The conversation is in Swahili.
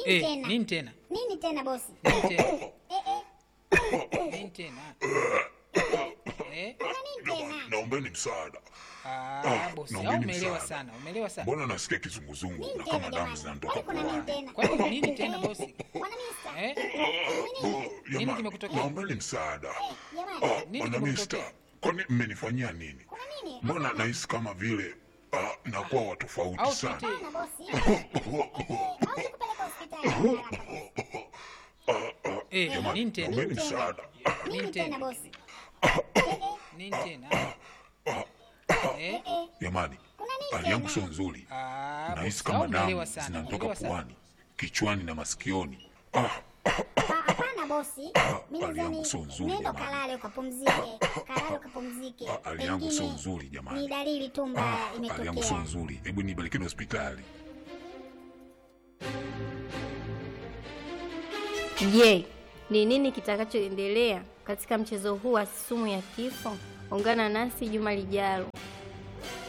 Nini Eh, tena? nini tena? Nini tena bosi? Nini tena? Eh, eh, Nini tena? Eh? kuna nini tena? Naombeni msaada. Ah, bosi, au naombeni umeelewa msaada. sana, umeelewa sana. Mbona nasikia kizunguzungu Nini na tena kama damu jamani? zinanitoka Kwani kuna nini puani? tena? Kwani nini tena bosi? Bwana Mista. Eh? Nini? Oh, Nini jamani, kimekutokea? Naombeni msaada. Jamani, Ah, Nini Bwana kimekutokea? Mista, kwani mmenifanyia nini? kuna nini? Mbona nahisi kama vile ah, nakuwa wa tofauti Au sana. tuite Hapana bosi. Eh, au nikupeleke hospitali haraka bosi. eh, nini tena? Naombeni msaada. Nini Nini tena tena? bosi? Nini tena? Eh? Jamani, Kuna nini hali yangu sio tena? nzuri. Ah, Nahisi bosi, kama au umeelewa damu sana, zinanitoka umeelewa sana. puani, kichwani na masikioni. Ah, Ah, Hapana bosi. Mimi hali yangu nadhani sio nzuri nenda jamani. kalale ukapumzike. Kalale ukapumzike. Ah, hali yangu sio Pengine nzuri jamani. Ni dalili tu mbaya hali yangu sio imetokea. nzuri. Hebu nipelekeni hospitali. Je, ni nini kitakachoendelea katika mchezo huu wa sumu ya kifo? Ungana nasi juma lijalo.